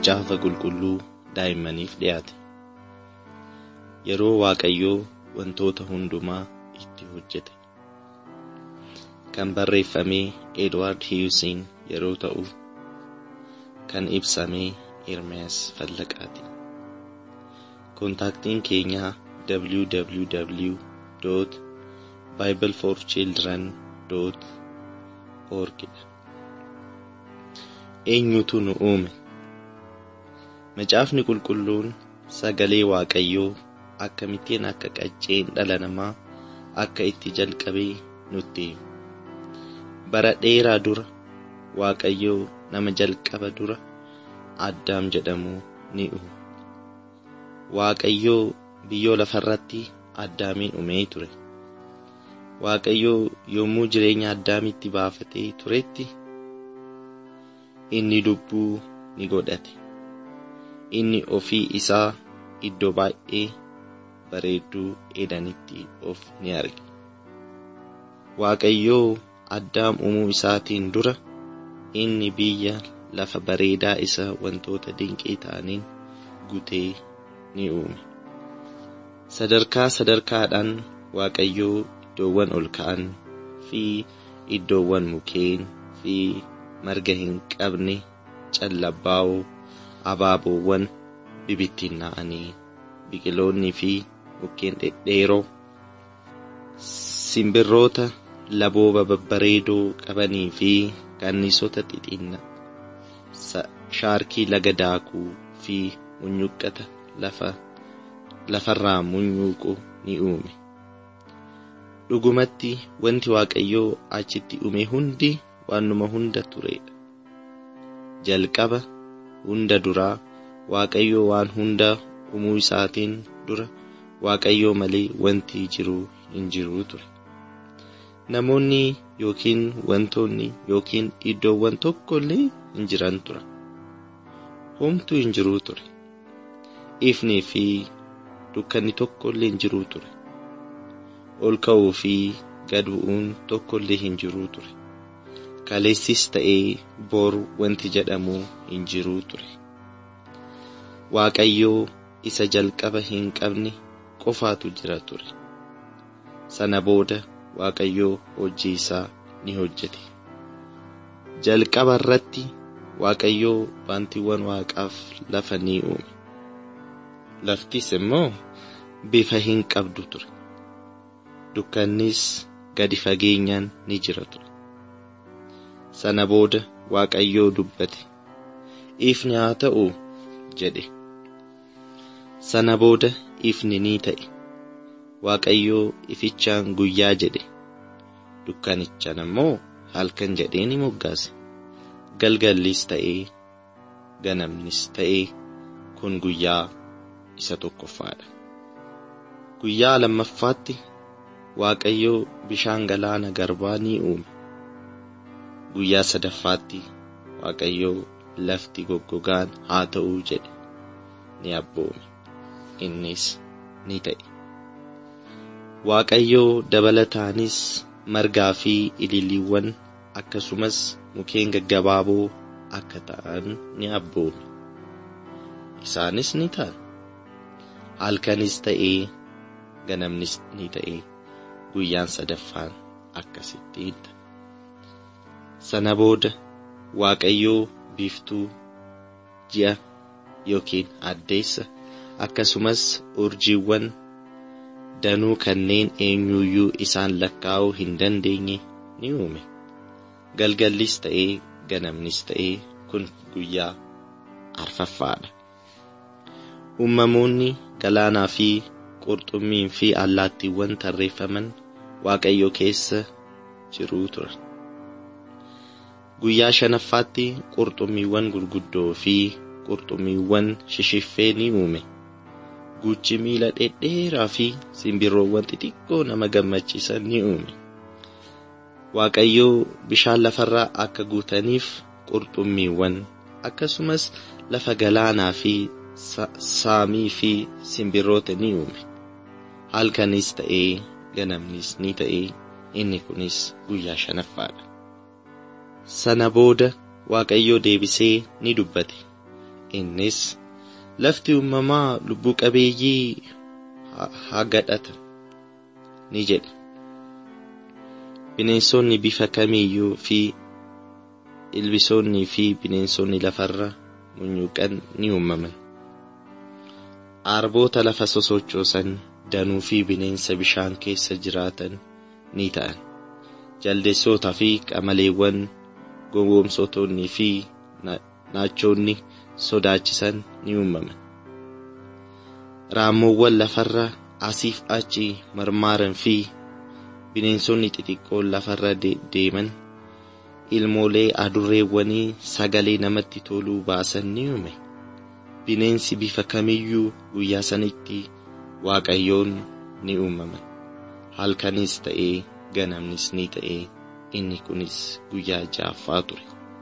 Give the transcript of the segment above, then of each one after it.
macaafa qulqulluu daa'immaniif dhiyaate. Yeroo Waaqayyoo wantoota hundumaa itti hojjete. Kan barreeffamee Edward Hiyuusiin yeroo ta'u, kan ibsamee Ermiyaas Fallaqaati. Kontaaktiin keenyaa www.bibleforchildren.org dha. Eenyutu nu uume? Macaafni qulqulluun sagalee Waaqayyoo akkamittiin akka qacceen dhala namaa akka itti jalqabee nutti hima. Bara dheeraa dura Waaqayyoo nama jalqaba dura Addaam jedhamu ni uume. Waaqayyoo biyyoo lafarratti Addaamiin uumee ture. Waaqayyoo yommuu jireenya Addaamitti baafatee turetti inni lubbuu ni godhate. Inni ofii isaa iddoo baay'ee bareedduu edanitti of ni arge. Waaqayyoo Addaam uumuu isaatiin dura inni biyya lafa bareedaa isa wantoota dinqii ta'aniin gutee ni uume. Sadarkaa sadarkaadhaan Waaqayyoo iddoowwan ol ka'an fi iddoowwan mukeen fi marga hin qabne callabbaa'oo abaaboowwan bibittinnaa'anii biqiloonni fi mukkeen dhedheeroo simbirroota labooba babbareedoo qabanii fi kanniisota xixinna shaarkii laga daakuu fi munyuqqata lafa lafarraa munyuuqu ni uume. Dhugumatti wanti Waaqayyoo achitti uume hundi waanuma hunda turedha. Jalqaba hunda duraa Waaqayyoo waan hunda uumuu isaatiin dura Waaqayyoo malee wanti jiru hin jiru ture. Namoonni yookiin wantoonni yookiin iddoowwan tokko illee hin jiran ture. Homtuu hin jiru ture. Ifnii fi dukkanni tokko illee hin jiru ture. Ol ka'uu fi gad bu'uun tokko illee hin jiru ture. Kaleessis ta'ee boru wanti jedhamu hin jiru ture. Waaqayyoo isa jalqaba hin qabne qofaatu jira ture. Sana booda Waaqayyoo hojii isaa ni hojjete. Jalqaba irratti Waaqayyoo wantiiwwan waaqaaf lafa ni uume. Laftis immoo bifa hin qabdu ture. Dukkannis gadi fageenyaan ni jira ture. Sana booda Waaqayyoo dubbate. Ifni haa ta'u jedhe. Sana booda ifni ni ta'e. Waaqayyoo ifichaan guyyaa jedhe. Dukkanichaan immoo halkan jedhee ni moggaase. Galgallis ta'ee ganamnis ta'ee kun guyyaa isa tokkoffaadha. Guyyaa lammaffaatti Waaqayyoo bishaan galaana garbaa ni uume. Guyyaa sadaffaatti Waaqayyoo lafti goggogaan haa ta'uu jedhe ni abboome. Innis ni ta'e. Waaqayyoo dabalataanis margaa fi ililiiwwan akkasumas mukeen gaggabaaboo akka ta'an ni abboome. Isaanis ni ta'an. Halkanis ta'ee ganamnis ni ta'ee guyyaan sadaffaan akkasittiin ta'a. Sana booda Waaqayyoo biiftuu ji'a yookiin addeessa akkasumas urjiiwwan danuu kanneen eenyuyyuu isaan lakkaa'uu hin dandeenye ni uume. Galgallis ta'ee ganamnis ta'ee kun guyyaa arfaffaadha. Uumamoonni galaanaa fi qurxummiin fi allaattiiwwan tarreeffaman Waaqayyo keessa jiruu turan. Guyyaa shanaffaatti qurxummiiwwan gurguddoo fi qurxummiiwwan shishiffee ni uume. Guchi miila dhedheeraa fi simbirroowwan xixiqqoo nama gammachiisan ni uume. Waaqayyoo bishaan lafarraa akka guutaniif qurxummiiwwan akkasumas lafa galaanaa fi saamii fi simbirroota ni uume. Halkanis ta'ee ganamnis ni ta'ee inni kunis guyyaa shanaffaadha. Sana booda Waaqayyoo deebisee ni dubbate. Innis lafti uumamaa lubbuu qabeeyyii haa gadhatan ni jedhe. Bineensonni bifa kamiiyyuu fi ilbisoonnii fi bineensonni lafarra munyuuqan ni uumaman. Arboota lafa sosochoosan danuu fi bineensa bishaan keessa jiraatan ni ta'an. Jaldeessotaa fi qamaleewwan gowwoomsotonnii fi naachoonni sodaachisan ni uumaman. Raammoowwan lafarra asiif achi marmaaran fi bineensonni xixiqqoon lafarra deeman ilmoolee adurreewwanii sagalee namatti toluu baasan ni uume. Bineensi bifa kamiyyuu guyyaa sanitti waaqayyoon ni uumaman. Halkanis ta'ee ganamnis ni ta'ee inni kunis guyyaa ja'affaa ture.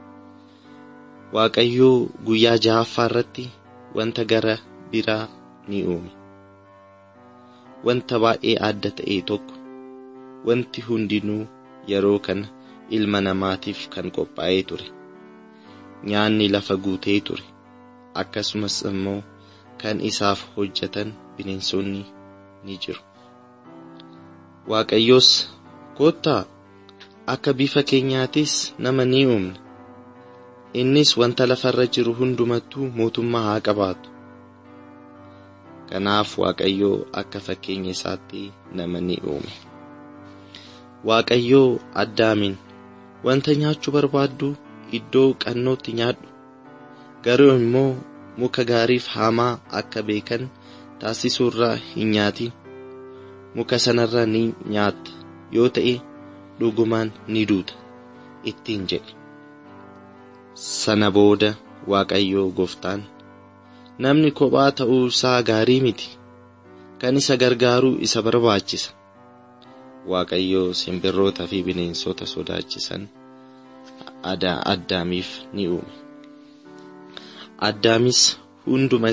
Waaqayyoo guyyaa ja'affaa irratti wanta gara biraa ni uume. Wanta baay'ee adda ta'e tokko wanti hundinuu yeroo kana ilma namaatiif kan qophaa'ee ture. Nyaanni lafa guutee ture. Akkasumas immoo kan isaaf hojjetan bineensonni ni jiru. Waaqayyoos koottaa akka bifa keenyaatis nama ni uumna. Innis wanta lafarra jiru hundumattuu mootummaa haa qabaatu. Kanaaf Waaqayyoo akka fakkeenya isaatti nama ni uume. Waaqayyoo addaamiin wanta nyaachuu barbaaddu iddoo qannootti nyaadhu. Garuu immoo muka gaariif hamaa akka beekan taasisuurraa hin nyaatin. Muka sanarraa ni nyaatta yoo ta'e dhugumaan ni duuta ittiin jedhe. Sana booda Waaqayyoo gooftaan namni kophaa ta'uu isaa gaarii miti. Kan isa gargaaruu isa barbaachisa. Waaqayyoo simbirroota fi bineensota sodaachisan addaamiif ni uume. Addaamis hunduma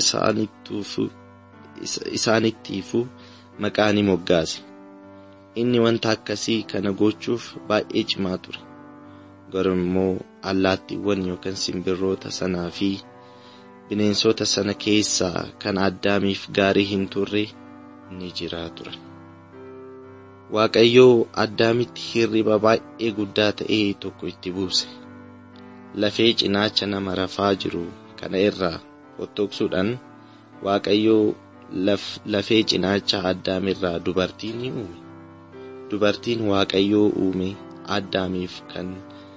isaanittiifuu maqaa ni moggaase. Inni wanta akkasii kana gochuuf baay'ee cimaa ture. Garuu immoo allaattiiwwan yookaan simbirroota sanaa fi bineensota sana keessaa kan addaamiif gaarii hin turre ni jiraa turan. Waaqayyoo addaamitti hirriba baay'ee guddaa ta'e tokko itti buuse. Lafee cinaacha nama rafaa jiru kana irraa fottoqsuudhaan Waaqayyoo lafee cinaacha addaamirraa dubartii ni uume. Dubartiin Waaqayyoo uume addaamiif kan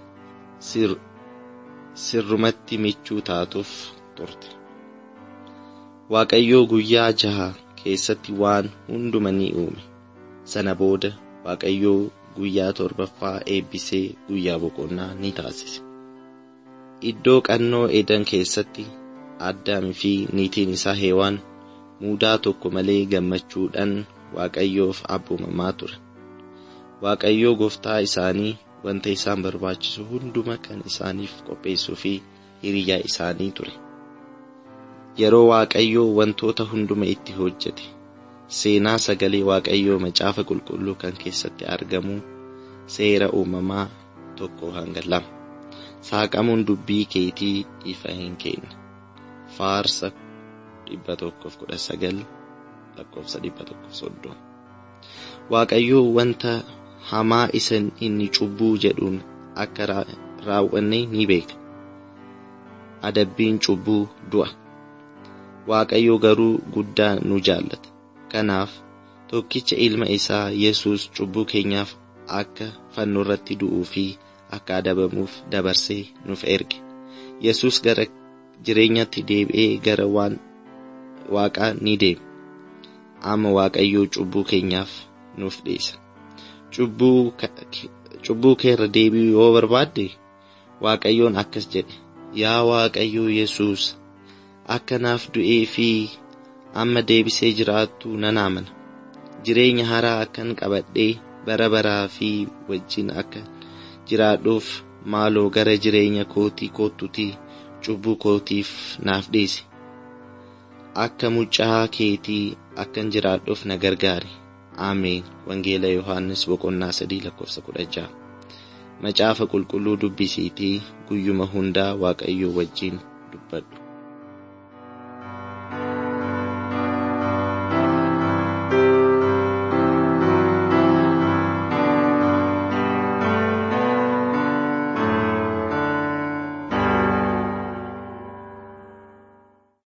sirrumatti michuu taatuuf turte. Waaqayyoo guyyaa jaha keessatti waan hunduma ni uume. Sana booda Waaqayyoo guyyaa torbaffaa eebbisee guyyaa boqonnaa ni taasise. Iddoo qannoo edan keessatti addaamii fi niitiin isaa heewaan muudaa tokko malee gammachuudhaan Waaqayyoof abboomamaa ture. Waaqayyoo gooftaa isaanii wanta isaan barbaachisu hunduma kan isaaniif qopheessuu fi hiriyaa isaanii ture. Yeroo Waaqayyoo wantoota hunduma itti hojjete seenaa sagalee Waaqayyoo macaafa qulqulluu kan keessatti argamu seera uumamaa tokko hanga lama. Saaqamuun dubbii keetii ifa hin kenna. Faarsa dhibba tokkoof kudha sagal lakkoofsa dhibba tokkoof soddoma. Waaqayyoo wanta hamaa isan inni cubbuu jedhuun akka raawwanne ni beeka. Adabbiin cubbuu du'a. Waaqayyo garuu guddaa nu jaallata. Kanaaf tokkicha ilma isaa Yesuus cubbuu keenyaaf akka fannoo irratti du'uu fi akka adabamuuf dabarsee nuuf erge. Yesuus gara jireenyatti deebi'ee gara waan waaqaa ni deema. Amma Waaqayyoo cubbuu keenyaaf nuuf dhiisa. Cubbuu keerra deebi'uu yoo barbaadde Waaqayyoon akkas jedhe. Yaa Waaqayyoo Yesuus akka naaf du'ee fi amma deebisee jiraattu nan amana. Jireenya haaraa akkan qabadhee bara baraa fi wajjin akka jiraadhuuf maaloo gara jireenya kootii kootutii cubbuu kootiif naaf dhiisi. Akka mucaa keetii akkan jiraadhuuf na gargaari. Ameen. Wangeela Yohaannis boqonnaa sadii lakkoofsa kudha jaha. Macaafa qulqulluu dubbisiitii guyyuma hundaa Waaqayyoo wajjin dubbadhu.